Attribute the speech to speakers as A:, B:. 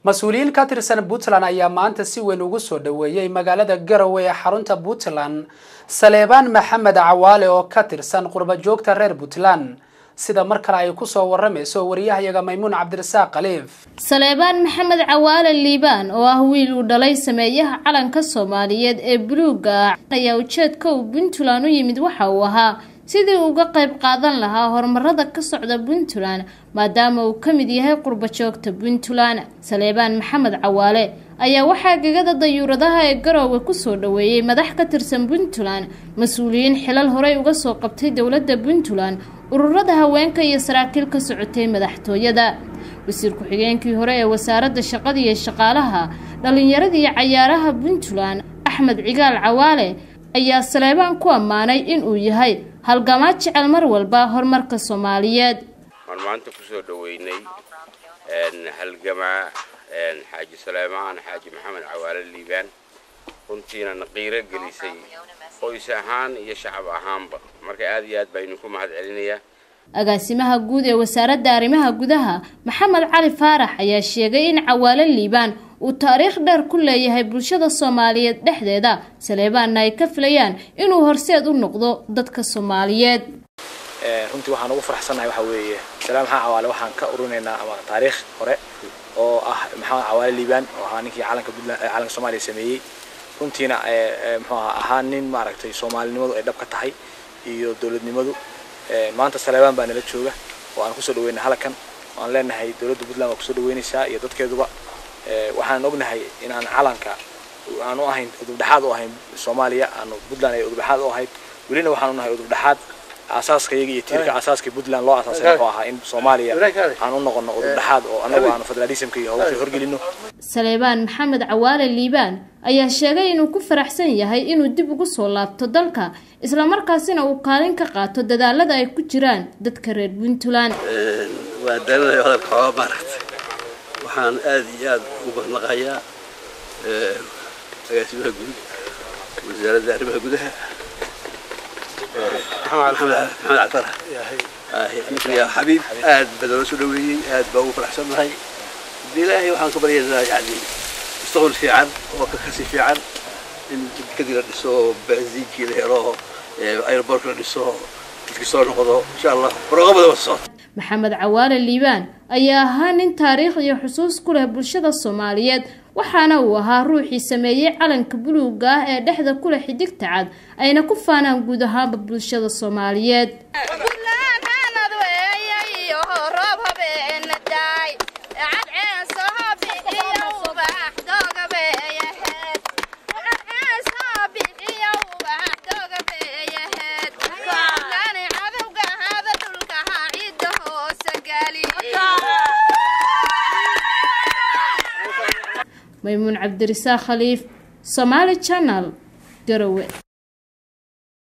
A: mas-uuliyiin ka tirsan puntland ayaa maanta si weyn ugu soo dhoweeyey magaalada garowe ee xarunta puntland saleebaan maxamed cawaale oo ka tirsan qurbajoogta reer puntland sida mar kale ay kusoo waramayso wariyahayaga maymuun cabdirasaaq khaliif
B: saleebaan maxamed cawaale liibaan oo ah wiil uu dhalay sameeyaha calanka soomaaliyeed ee buluuga ah ayaa ujeedka uu puntland u yimid waxa uu ahaa sidii uga qayb qaadan lahaa horumarada ka socda puntland maadaama uu ka mid yahay qurbajoogta puntland saleebaan maxamed cawaale ayaa waxaa gegada dayuuradaha ee garoowe kusoo dhoweeyey madax ka tirsan puntland mas-uuliyiin xilal horey uga soo qabtay dowladda puntland ururada haweenka iyo saraakiil ka socotay madaxtooyada wasiir ku-xigeenkii hore ee wasaaradda shaqada iyo shaqaalaha dhallinyarada iyo cayaaraha puntland axmed cigaal cawaale ayaa saleebaan ku ammaanay inuu yahay halgamaa jecel mar walba horumarka soomaaliyeed
C: waan maanta kusoo dhoweynay halgamaa xaaji saleemaan xaaji maxamed cawaale liibaan runtiina naqiiro gelisay qoys ahaan iyo shacab ahaanba marka aad iyo aad baa idinku mahad celinayaa
B: agaasimaha guud ee wasaaradda arrimaha gudaha maxamed cali faarax ayaa sheegay in cawaale liibaan uu taariikh dheer ku leeyahay bulshada soomaaliyeed dhexdeeda saleebaanna ay ka filayaan inuu horseed u noqdo dadka soomaaliyeed
D: runtii waxaan ugu faraxsannahay waxaa weeye salaam maxaa cawaale waxaan ka urinaynaa ama taariikh hore oo ah maxamed cawaale liibaan oo ahaa ninkii calanka puntland calanka soomaaliya sameeyey runtiina muxuu aha ahaa nin maaragtay soomaalinimadu ay dhab ka tahay iyo dowladnimadu maanta saleebaan baa nala jooga oo aan kusoo dhaweynay halkan aan leenahay dowladda puntland waa kusoo dhaweynaysaa iyo dadkeeduba waxaan ognahay in aan calanka aan u ahayn udubdhexaad u ahayn soomaaliya aan puntland ay udubdhexaad u ahayd welina waxaan unahay udubdhexaad aasaaska iyaga iyo tiirka aasaaska puntland loo asaasay wuxuu ahaa in soomaaliya aan u noqono udubdhexaad oo anagu aanu federalismka iyo hawsha horgelino
B: saleebaan maxamed cawaale liibaan ayaa sheegay inuu ku faraxsan yahay inuu dib ugu soo laabto dalka islamarkaasina uu kaalin ka qaato dadaalada ay ku jiraan dadka reer puntland
E: waa daranaya hadalka xooga maaragtay waxaan aada iyo aada ugu mahadnaqayaa agaasimaha guud wasaaradda arrimaha gudaha maxamed cabdara ninkan xabiib aad baa noola soo dhaweeyey aad baa ugu faraxsannahay hadii ilaahay waxaan ka baryaynaa yani mustaqbal fiican oo ka kasi fiican in kadib la dhiso benziinkii la helo aerobortka la dhiso dadkii soo noqdo insha allah barooqamada wada socoto
B: maxamed cawaale liibaan ayaa ahaa nin taariikh iyo xusuus ku leh bulshada soomaaliyeed waxaana uu ahaa ruuxii sameeyey calanka buluuga ah ee dhexda ku leh xidigta cad ayna ku faanaan guud ahaanba bulshada soomaaliyeed maymuun cabdirisaaq khaliif somaali janal garowe